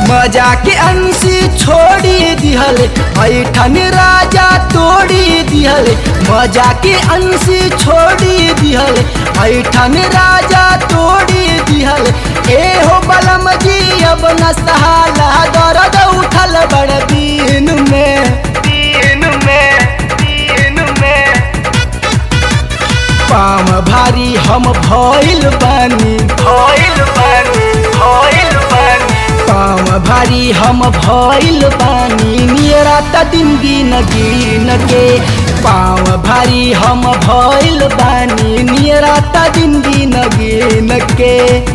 मजा के अंशी छोड़ी दिहल ऐठन राजा तोड़ी दिहल मजा के अंशी छोड़ी दिहल ऐठन राजा तोड़ी दिहल ए हो बलम जी अब न सहाला दर्द उठल बड़ दिन में दिन में दिन में पाम भारी हम भइल बानी भइल बानी भइल बानी पाम भारी हम भइल बानी नियरा त दिन गिन गिन के पाम भारी हम भइल बानी नियरा त दिन गिन गिन के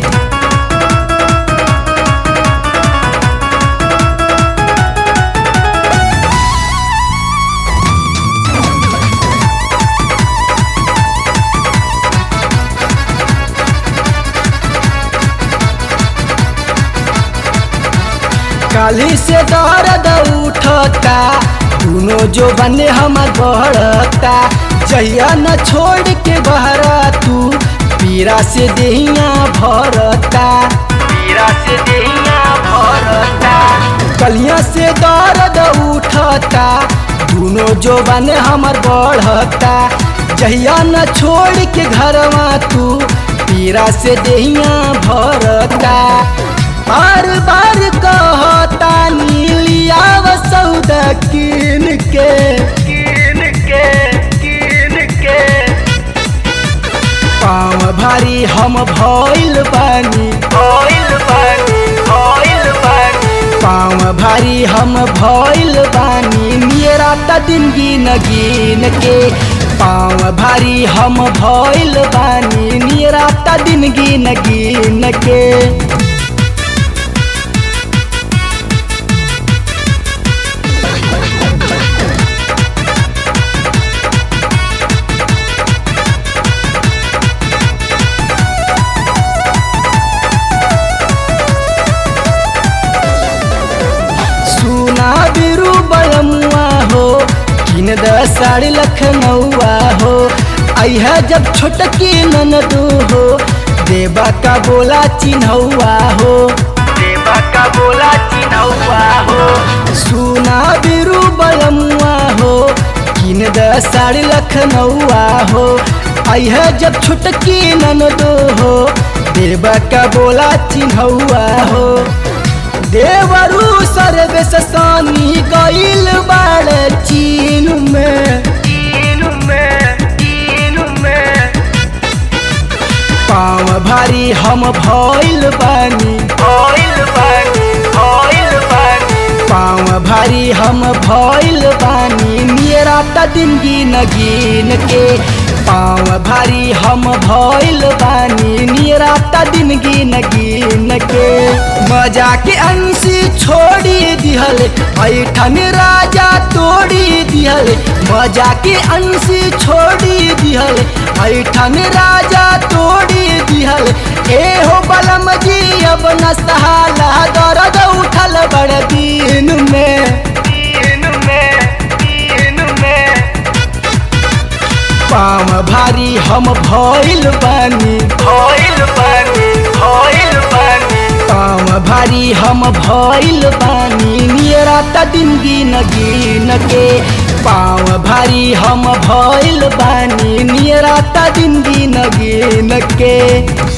काली से दर्द उठता दोनों जो बने हम बढ़ता जहिया न छोड़ के बहरा तू पीरा से देहिया भरता पीरा से देहिया भरता कलिया से दर्द उठता दोनों जो बने हमर बढ़ता जहिया न छोड़ के घरवा तू पीरा से देहिया भरता बार बार कहता नीलिया सौदा किन के किन के किन के पाँव भारी हम भइल बानी भइल बानी भइल बानी पाँव भारी हम भइल बानी मेरा त दिन गिन गिन के पाँव भारी हम भइल बानी मेरा त दिन गिन गिन के सुना बिरु बलमुआ हो किन द साड़ी लखनऊआ हो अह जब छोटकी ननदू हो देवा का बोला चिन्हौआ हो देवा का बोला चिन्हौआ हो सुना बिरु बलमुआ हो किन द साड़ी लखनऊआ हो अह जब छोटकी ननदू हो देवा का बोला चिन्हौआ हो देवरू सर्वेश सानी गईल बाड़ चीन में चीन में चीन में पाँव भारी हम भइल बानी भइल बानी भइल बानी पाँव भारी हम भइल बानी मेरा त दिन गिन गिन के पाँव भारी हम भइल बानी मेरा त दिन गिन गिन के मजा के अंशी छोड़ी दिहल ऐठन राजा तोड़ी दिहल मजा के अंशी छोड़ी दिहल ऐठन राजा तोड़ी दिहल ए हो बलम जी अब न सहाला दर्द उठल बड़ दिन में दिन में दिन में पाँव भारी हम भइल बानी भइल बानी भइल बानी पाँव भारी हम भइल बानी नियरा त दिन गिन गिन के पाँव भारी हम भइल बानी नियरा त दिन गिन गिन के